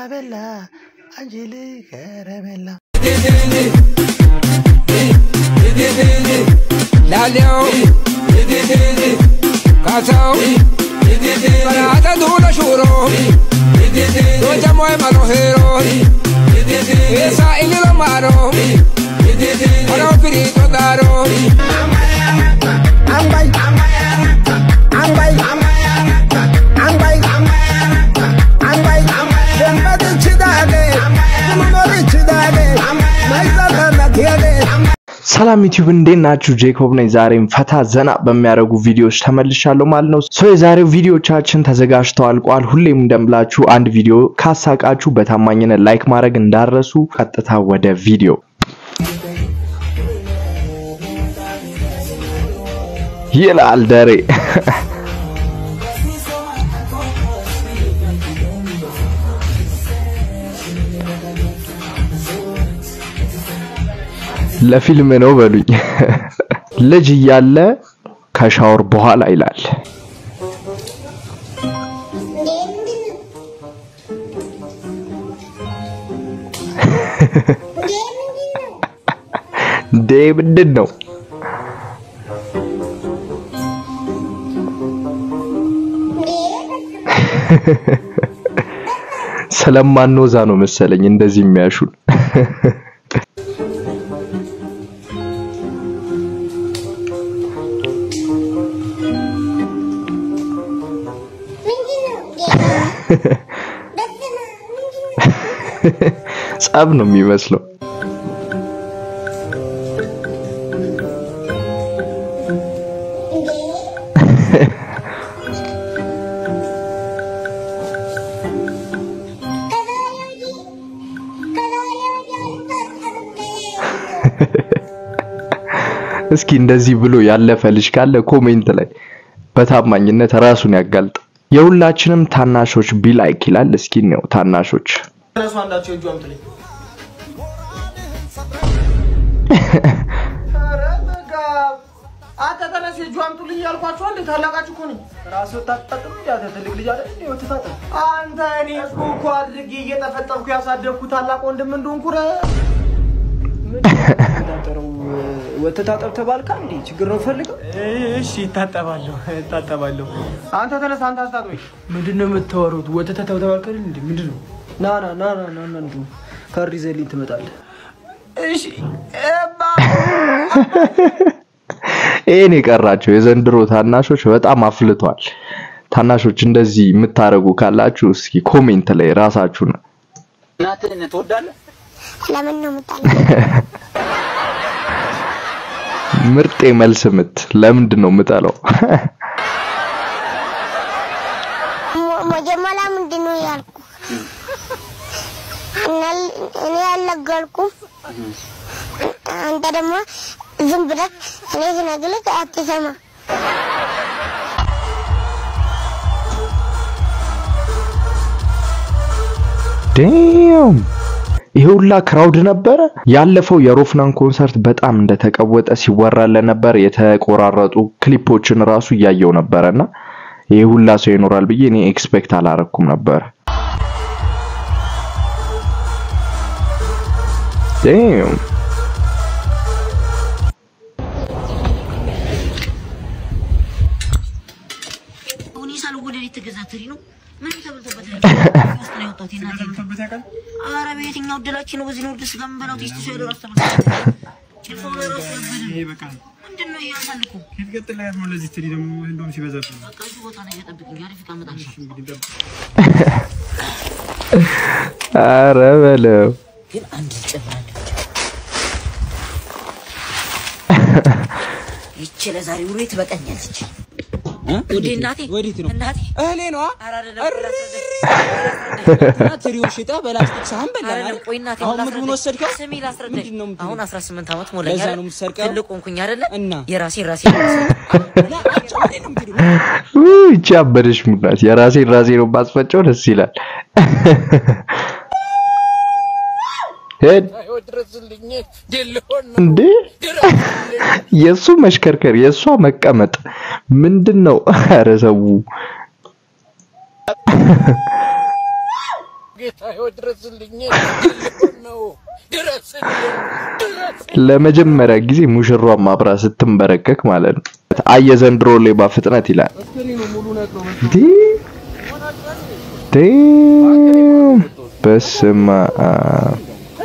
ቤላ አንጀል ከረሜላ ላሌው ካሰው በራተ ዱለ ሹሮ ዶጀሞይ መሮ ሄሮ ኤሳ ኢሊሎ ማሮ ሆኖ ፍሪቶ ዳሮ አንባይ አንባይ አንባይ አንባይ ደንበት ይችዳለ ምኖር ይችዳለ ማይዛታናት ያለ ሰላም ዩቲዩብ እንዴት ናችሁ? ጄኮብ ነኝ። ዛሬም ፈታ ዘና በሚያደርጉ ቪዲዮዎች ተመልሻለሁ ማለት ነው። ሶ የዛሬው ቪዲዮቻችን ተዘጋጅተው አልቋል። ሁሌም እንደምላችሁ አንድ ቪዲዮ ካሳቃችሁ በታማኝነት ላይክ ማድረግ እንዳረሱ። ቀጥታ ወደ ቪዲዮ ይላል ደሬ ለፊልም ነው በሉኝ። ልጅ እያለ ከሻወር በኋላ ይላል። ዴ ምንድን ነው? ስለማንወዛ ነው መሰለኝ እንደዚህ የሚያሹን። ጸብ ነው የሚመስለው። እስኪ እንደዚህ ብሎ ያለፈ ልጅ ካለ ኮሜንት ላይ በታማኝነት ራሱን ያጋልጥ። የሁላችንም ታናሾች ቢላይክ ይላል። እስኪ ነው ታናሾች ተነሱ አንዳቸው እጁ አምጥልኝ። ኧረ በጋ አንተ ተነስ እጁ አምጡልኝ ያልኳቸው እንዴ ታላቃችሁ እኮ ነኝ። ራስህ ወታጠጥም እንዴ አንተ ትልቅ ልጅ አይደል እንዴ ወተታጠብ አንተ እኔ እኮ እኮ አድርጌ እየጠፈጠፍኩ ያሳደግኩ ታላቅ ወንድም እንደሆንኩ ረ ታጠረው ወተታጠብ ተባልካ እንዴ? ችግር ነው ፈልገው። እሺ እታጠባለሁ እታጠባለሁ። አንተ ተነስ አንተ አስታጥበኝ። ምንድን ነው የምታወሩት? ወተታጠብ ተባልካ እንዴ? ምንድን ነው? ና ና ና ና ና ና እንዱ ካርድ ይዘህልኝ ትመጣለህ። እሺ እባ ይሄን የቀራቸው የዘንድሮ ታናሾች በጣም አፍልቷል። ታናሾች እንደዚህ የምታረጉ ካላችሁ እስኪ ኮሜንት ላይ ራሳችሁን እናትህን ትወዳለህ? ለምን ነው የምጣለው? ምርጥ የመልስ ምት ለምንድን ነው የምጠለው? ሞ- መጀመሪያ ምንድን ነው ያልኩ? እና- እኔ ያልነገርኩም አንተ ደግሞ ዝም ብለህ እኔ ስነግርህ አትሰማ። ዴም ይሄ ሁላ ክራውድ ነበረ። ያለፈው የሮፍናን ኮንሰርት በጣም እንደተቀወጠ ሲወራለን ነበር። የተቆራረጡ ክሊፖችን ራሱ እያየው ነበረና ይሄ ሁላ ሰው ይኖራል ብዬ እኔ ኤክስፔክት አላረኩም ነበር። ዴም አሁን የሳል ወደ ቤት ተገዛትሪ ነው። ምንም ተበልቶበት ነው ያወጣሁት እናቴ። ኧረ በየትኛው እድላችን ነው በዚህ ነው ወደ ስጋ የምንበላው? ቴስት ሰው ያለው ራሱ ተበልቶ ጭልፋው ለራሱ ያበደ ምንድን ነው እያሳልኩ በቃ እዚህ ቦታ ነው እየጠብቅኝ አሪፍ ዕቃ እመጣልሻለሁ። አረ በለው ግን አንድ ይጨምራል። ይቺ ለዛሬ ውሎ ትበቃኛለች። ወዴ እናቴ ወዴት ነው? እናቴ እህሌ ነዋ። ኧረ አይደለም ላስረዳሽ። እና ትሪውን ሽጠህ በላስቲክ ሳህን በላን አይደለም አይደል? ቆይ እናቴ አሁን ላስረዳሽ። ምግቡን ወሰድከው? ስሚ ላስረዳሽ። ምንድን ነው የምትለው? አሁን 18 ዓመት ሞላኝ ለዛ አይደል? ነው የምትሰርቀው? ትልቅ ሆንኩኝ አይደለ? እና? የራሴ ራሴ ውይ፣ ይቺ አበደች ሙናት የራሴን ራሴ ነው ባስፈጨው ደስ ይላል። ሄድ እንዴ የእሱ መሽከርከር የእሷ መቀመጥ ምንድን ነው? ኧረ ሰው ለመጀመሪያ ጊዜ ሙሽሯን ማብራ ስትንበረከክ ማለት ነው። አየ ዘንድሮ ሌባ ፍጥነት ይላል። ዲ ዲ በስመ አብ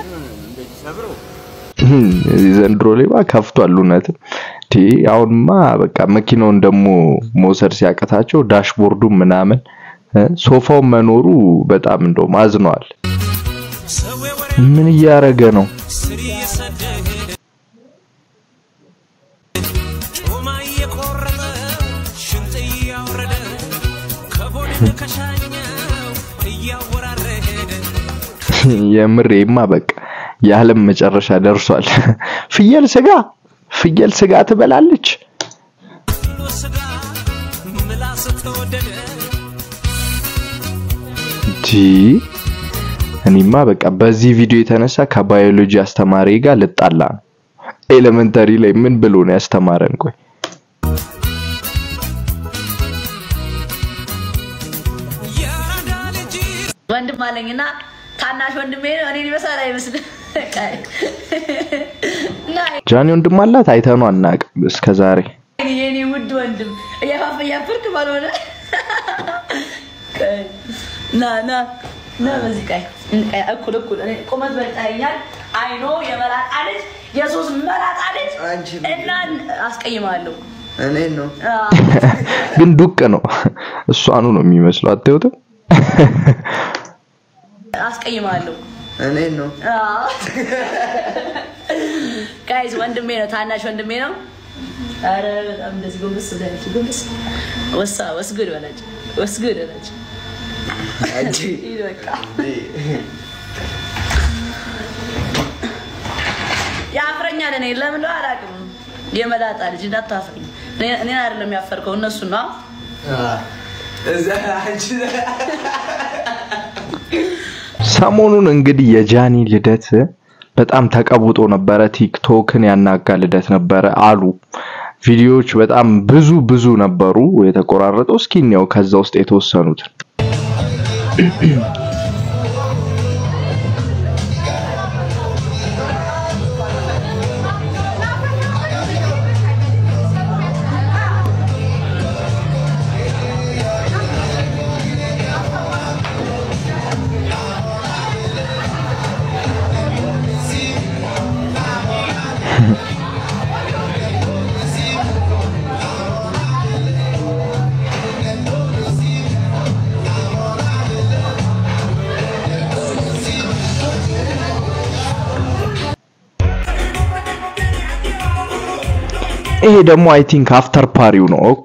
ዘንድሮ ሌባ ከፍቷል። እውነትም ዲ አሁንማ በቃ መኪናውን ደግሞ መውሰድ ሲያቀታቸው ዳሽቦርዱ ምናምን እ ሶፋው መኖሩ በጣም እንደውም አዝነዋል። ምን እያረገ ነው? የምሬማ በቃ የዓለም መጨረሻ ደርሷል። ፍየል ስጋ ፍየል ስጋ ትበላለች። ዲ እኔማ በቃ በዚህ ቪዲዮ የተነሳ ከባዮሎጂ አስተማሪ ጋር ልጣላ ነው። ኤሌመንተሪ ላይ ምን ብሎ ነው ያስተማረን? ቆይ ወንድም አለኝና ታናሽ ወንድሜ ነው። እኔን ይመስላል አይመስልም? እና ጃኒ ወንድም አላት አይተነው አናውቅም እስከ ዛሬ። የኔ ውድ ወንድም እያፋፈ እያፈርክ ባልሆነ ቀይ፣ ና ና ና በዚህ ቀይ ቀይ እኩል እኩል እኔ ቁመት በልጣኛል። አይኖ የመላጣ ልጅ የሶስት መላጣ ልጅ እና አስቀይማለሁ። እኔን ነው ግን ዱቅ ነው እሷኑ ነው የሚመስለው። አታዩትም? አስቀይማለሁ። እኔን ነው ጋይዝ ወንድሜ ነው፣ ታናሽ ወንድሜ ነው። አረ በጣም እንደዚህ ጎንበስ ብላለች። ጎንበስ ወሳ ወስጉድ በላች፣ ወስጉድ በላች። ሂድ በቃ ያፍረኛል። እኔ ለምን ነው አላውቅም። የመላጣ ልጅ እንዳታፍረኝ። እኔ- እኔን አይደለም ያፈርከው እነሱ ነው። ሰሞኑን እንግዲህ የጃኒ ልደት በጣም ተቀውጦ ነበረ። ቲክቶክን ያናጋ ልደት ነበረ አሉ። ቪዲዮዎች በጣም ብዙ ብዙ ነበሩ የተቆራረጠው። እስኪ እንየው ከዛ ውስጥ የተወሰኑትን። ይሄ ደግሞ አይ ቲንክ አፍተር ፓሪው ነው። ኦኬ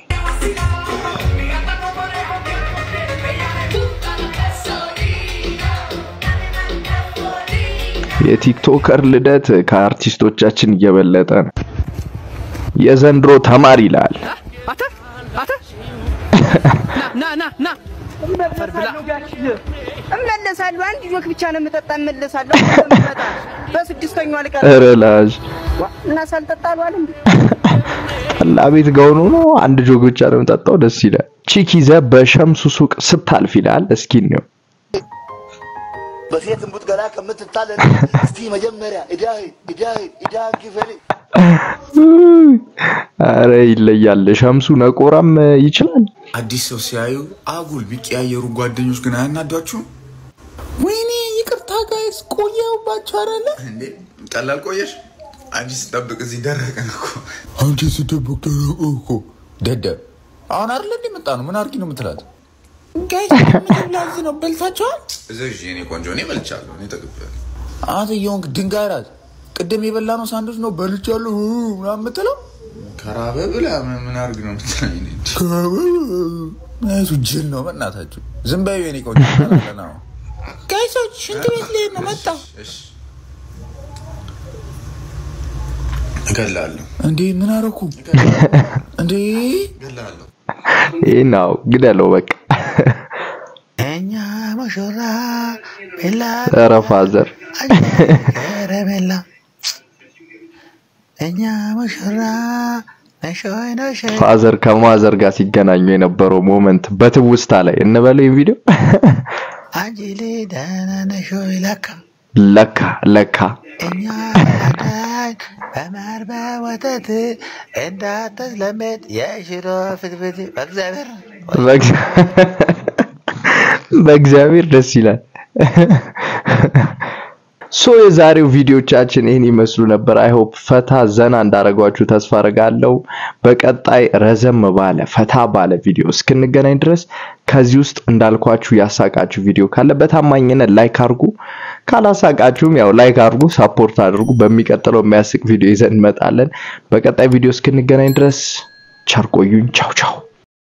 የቲክቶከር ልደት ከአርቲስቶቻችን እየበለጠ ነው። የዘንድሮ ተማሪ ይላል። ና ና ና እመለሳለሁ። አንድ ጆክ ብቻ ነው የምጠጣ። እመለሳለሁ። በስድስተኛው አልቀር ኧረ ላሽ እና ሳልጠጣ አልዋልም እንዴ? ጠላ ቤት ጋውኑ ነው አንድ ጆግ ብቻ ነው የምጠጣው። ደስ ይላል። ቺክ ይዘህ በሸምሱ ሱቅ ስታልፍ ይላል። እስኪ ነው በሴት እምቡጥ ገላ ከምትታለን እስቲ መጀመሪያ እዳህን እዳህን እዳህን ክፈል። አረ ይለያል። ሸምሱ ነቆራም ይችላል። አዲስ ሰው ሲያዩ አጉል ቢቀያየሩ ጓደኞች ግን አያናዷችሁም? ወይኔ ይቅርታ ጋይስ ቆየሁባችሁ አይደለ እንዴ? ቀላል ቆየሽ። አንቺ ስጠብቅ እዚህ ደረቀን እኮ። አንቺ ስጠብቅ ደረቀ እኮ። ደደብ አሁን አይደለ እንዴ መጣ ነው። ምን አድርጊ ነው የምትላት? ጋይስ ምግብ ላዝ ነው በልታችኋል? እዘዥ የኔ ቆንጆ። እኔ በልቻለሁ። እኔ ጠግቤያለሁ። አንተ የሆንክ ድንጋይ ራት ቅድም የበላ ነው ሳንዶች ነው በልቻለሁ ምናምን የምትለው ከራበ ብላ ምን ምን አድርግ ነው የምትለኝ? እኔ እንጂ። እሱ ጅል ነው በእናታችሁ። ዝም በይው የኔ ቆንጆ። ተናገና ነው ጋይሶች ሽንት ቤት ልሄድ ነው መጣ እገላለሁ። እንዴ ምን አደረኩ እንዴ? እገላለሁ። ይህ ነው ግደለው በቃ። እኛ ሙሽራ ቤላ ኧረ ፋዘር ከረሜላ እኛ ሙሽራ ነሾይ ነሾይ ፋዘር ከማዘር ጋር ሲገናኙ የነበረው ሞመንት በትውስታ ላይ እንበለው ይሄን ቪዲዮ አንቺ ልጅ ደህና ነሽ ወይ? ለካ ለካ ለካ እኛ አዳኝ በማር በወተት እንዳትለመድ የሽሮ ፍትፍት በእግዚአብሔር በእግዚአ- በእግዚአብሔር ደስ ይላል። ሶ የዛሬው ቪዲዮቻችን ይህን ይመስሉ ነበር። አይ ሆፕ ፈታ ዘና እንዳረጓችሁ ተስፋ አደርጋለሁ። በቀጣይ ረዘም ባለ ፈታ ባለ ቪዲዮ እስክንገናኝ ድረስ ከዚህ ውስጥ እንዳልኳችሁ ያሳቃችሁ ቪዲዮ ካለ በታማኝነት ላይክ አድርጉ። ካላሳቃችሁም ያው ላይክ አድርጉ፣ ሳፖርት አድርጉ። በሚቀጥለው የሚያስቅ ቪዲዮ ይዘን እንመጣለን። በቀጣይ ቪዲዮ እስክንገናኝ ድረስ ቸር ቆዩኝ። ቻው ቻው።